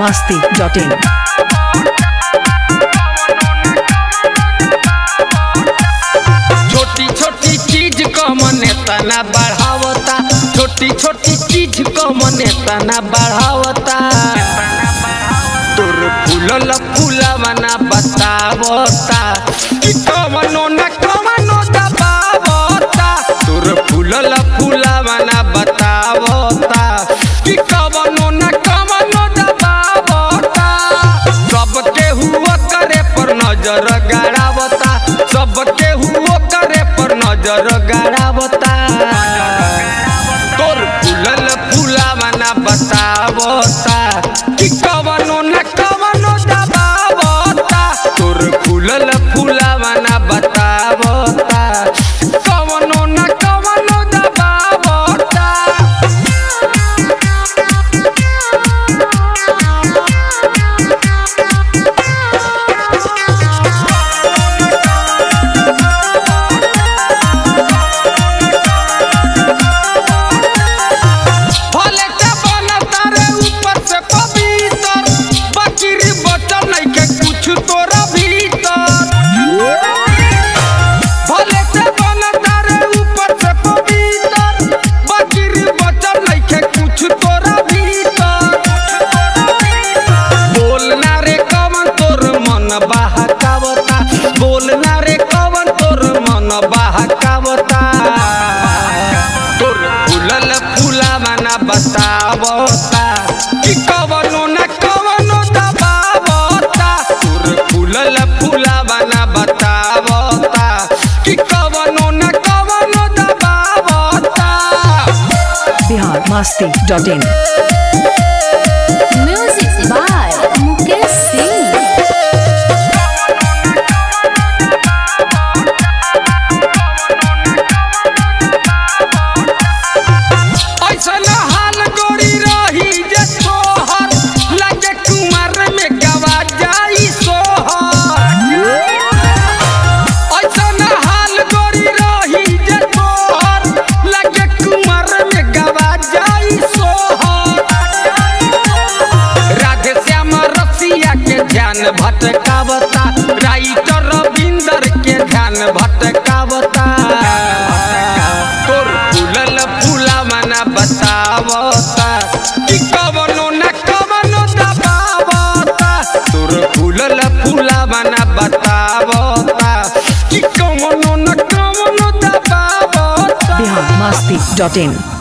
masti.in. छोटी छोटी चीज को मने तना बढ़ावता छोटी छोटी चीज को मने तना बढ़ावता तोर फूलल फूलवना बतावता कि कवनो न कवनो दबावता तोर फूलल फूलवना बतावता कि कवनो न कवनो दबावता सबके हुआ करे पर नजर गाड़ावता सबके हुआ करे पर नजर गाड़ावता तोर फूलल फूलावना बतावता कि कवनो न कवनो दबावता तोर फूलल फूलावना बतावता कवनो न कवनो दबावता भले के बनता रे ऊपर से पवित्र बकरी बचल नइखे कुछ तोरा भीतर भले के बनता रे ऊपर से पवित्र बकरी बचल नइखे कुछ तोरा भीतर बोलना रे कवन तोर मन बहकावता बोलना रे कवन तोर मन बहकावता तोर फूलल फूलावना बतावता कि कवनो न कवनो दबावता तोर फूलल फूलावना बतावता कि कवनो न कवनो दबावता Bihar masti.in. Music by Mukesh Singh. ऐसन हाल गोरी रही जे तोहर लगे कुमार में गवा जाई सोहर ऐसन हाल गोरी रही जे तोहर लगे कुमार में गवा जाई सोहर राधे श्याम रसिया के ध्यान भटकावता राइटर रविंदर के ध्यान भटकावता तोर फूलल फूलावना बतावता कि कवनो न कवनो दबावता तोर फूलल फूलावना बतावता कि कवनो न कवनो दबावता Bihar masti.in.